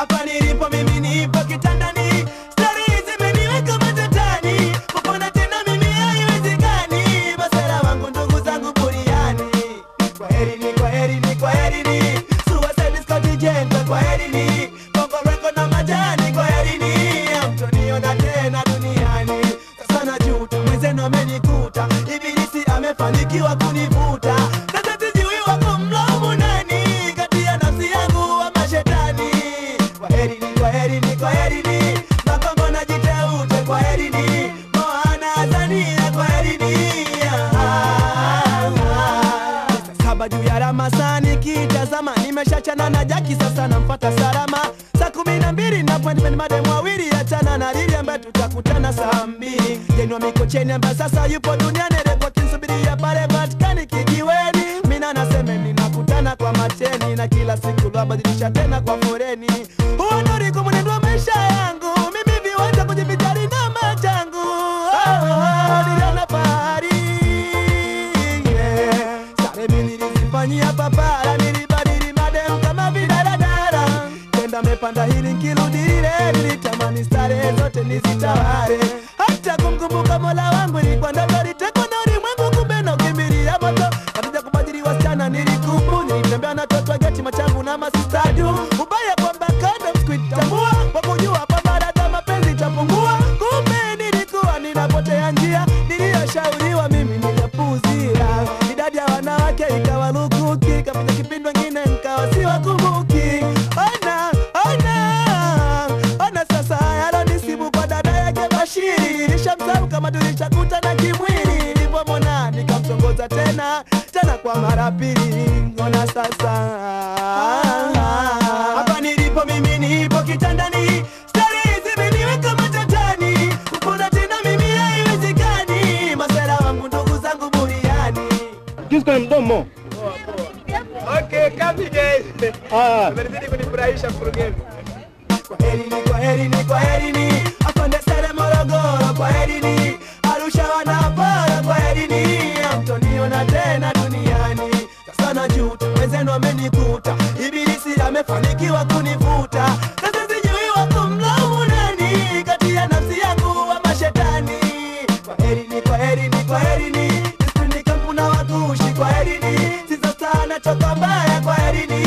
hapa nilipo mimi nipo kitandani stari zimeniweka matatani kupona tena mimi haiwezekani masera wangu ndugu zangu buriani kwa herini kwa herini kwa herini suicide squad jenta kwa herini bongo record na majani kwa herini hamtoniona tena duniani sasa najuta mwenzenu amenikuta ibilisi amefanikiwa kunivuta sasa sijui wa kumlaumu nani kati ya nafsi yangu wa mashetani kwa herini kwa herini kwa herini makongo na jiteute kwa herini moana azania kwa herini saba juu ya ramasani kitazama nimeshachana na jaki sasa namfata salama saa kumi na mbili na appointment madem wawili achana na lili ambaye tutakutana saa mbili jenwa mikocheni ambaye sasa yupo duniani rekodi nsubiria pale vatikani kijiweni mina nasemeni nakutana kwa mateni na kila siku lwabadilisha tena kwa foreni huo ndo ulikuwa mwenendo wa maisha yangu mimi viwanja kujivijali na machangu oh, oh, niliona fahari yeah. Sare mimi nilizifanyia papara, nilibadili madem kama vidaradara. Tenda mepanda hili nkirudi lile, nilitamani starehe zote nizitawale. Hata kumkumbuka mola wangu ilikuwa ndoto, litekwa na ulimwengu, kumbe nakimbilia moto. Katika kubadili wasichana nilikubu, nilitembea na toto geti machangu na masistadu. Ubaya kwamba kando sikuitambua, kwa kujua kwamba dada mapenzi itapungua. Kumbe nilikuwa ninapotea njia, niliyoshauriwa mimi nikapuuzia. Idadi ya wanawake ikawa lukuki, kapita kipindi wengine nkawa siwakumbuki. Ona, ona, ona sasa yalonisibu kwa dada yake Bashiri. Nishamsahau kama tulishakutana kimwili, nilipomwona nikamtongoza tena tena kwa mara pili. Ona sasa hapa nilipo mimi nipo kitandani stari zimeniweka matatani kupona tena mimi haiwezekani masera wangu ndugu zangu buriani Kisu kwenye mdomo. okay, kapi guys Ah, Umenizidi kunifurahisha mkurugenzi. Kwa herini, kwa herini, kwa herini. Afande Sere Morogoro, kwa herini. Arusha wanapara, kwa herini. Hamtoniona tena duniani. Sasa najuta, wenzenu wamenikuta. Ibilisi amefanikiwa kunivuta. Sasa sijui wa kumlaumu nani kati ya nafsi yangu wa mashetani. Kwa herini, kwa herini, kwa herini. Nisipindi kampuna wakushi, kwa herini. Sisa sana choka mbaya, kwa herini.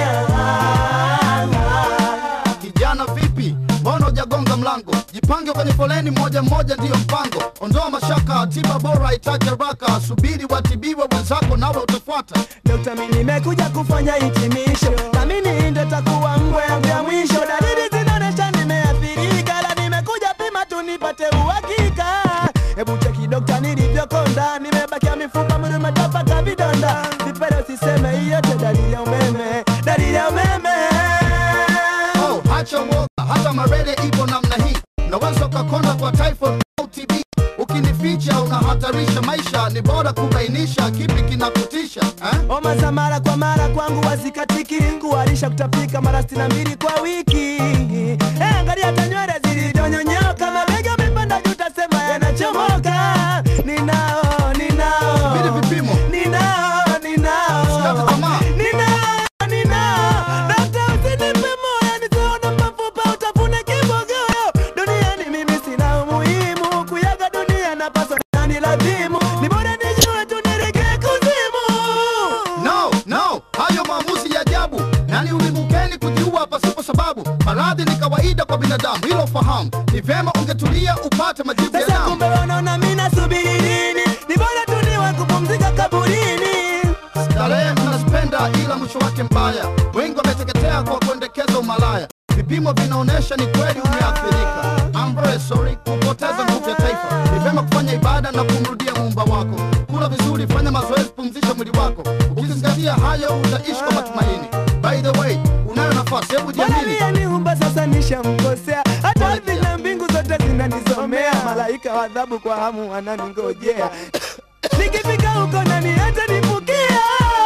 Kijana vipi, mbona hujagonga mlango? Jipange kwenye foleni moja moja, ndiyo mpango. Ondoa mashaka, tiba bora itaje haraka. Subiri watibiwe wenzako, nawe utafuata. Dokta, mimi nimekuja kufanya hitimisho, na mimi ndo takuwa ngwe yangu ya mwisho. Dalili zinaonyesha nimeathirika, la nimekuja pima tu nipate uhakika. Hebu cheki dokta, nilivyokonda, nimebakia mifupa, mwili umetapaka vidonda. Vipele usiseme, hiyo yote dalili ya umeme, dalili ya umeme. Oh, hacha uoga, hata malaria ipo namna hii. Unaweza ukakonda kwa typhoid au TB. Ukinificha unahatarisha maisha, ni bora kubainisha kipi kinakutisha eh? Homa za mara kwa mara kwangu wazikatiki, kuharisha kutapika mara sitini na mbili kwa wiki. Eh, angalia hata nywele zilizonyonyoka, mabega amepanda juu, tasema yanachomoka. Ninao, ninao, Subiri vipimo. ninao, ninao, Usikate tamaa. ninao, ninao. Dokta, usinipe moyo, nisione mafupa, utafune kibogoyo. Duniani mimi sina umuhimu, kuyaga dunia napaswa nani lazimu. Ni bora nijue tu niregee kuzimu. No, no, hayo maamuzi ya ajabu. Nani ulimukeni kujiua pasipo sababu? Maradhi ni kawaida kwa binadamu, hilo fahamu. Ni vyema ungetulia upate majibu ya Sasa damu. kumbe wanaona mimi nasubiri nini? Ni bora tu niwe kupumzika kaburini. Starehe mnazipenda ila mwisho wake mbaya. Wengi wameteketea kwa kuendekeza umalaya. Vipimo vinaonyesha ni kweli umeathirika. I'm very sorry kupoteza nguvu ya taifa. Ni vyema kufanya ibada na kumrudia muumba wako. Kula vizuri, fanya mazoezi, pumzisha mwili wako. Ukizingatia hayo utaishi kwa matumaini. By the way, unayo nafasi, hebu jiamini. Malaria niumba sasa nishamkosea, hata ardhi na mbingu zote zinanisomea. Malaika wa adhabu kwa hamu wananingojea, nikifika huko nani hata nifukia.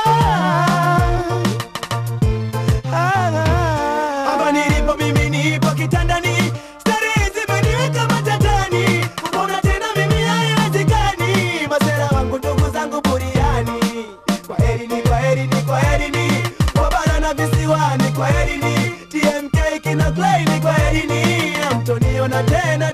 Hapa nilipo mimi nipo kitandani, starehe zimeniweka matatani. Kupona tena mimi haiwezekani, masera wangu ndugu zangu buriani. Kwa herini, kwa herini, kwa herini, wabara na visiwani, kwa herini, TMK Clay ni kwa elini, hamtoniona tena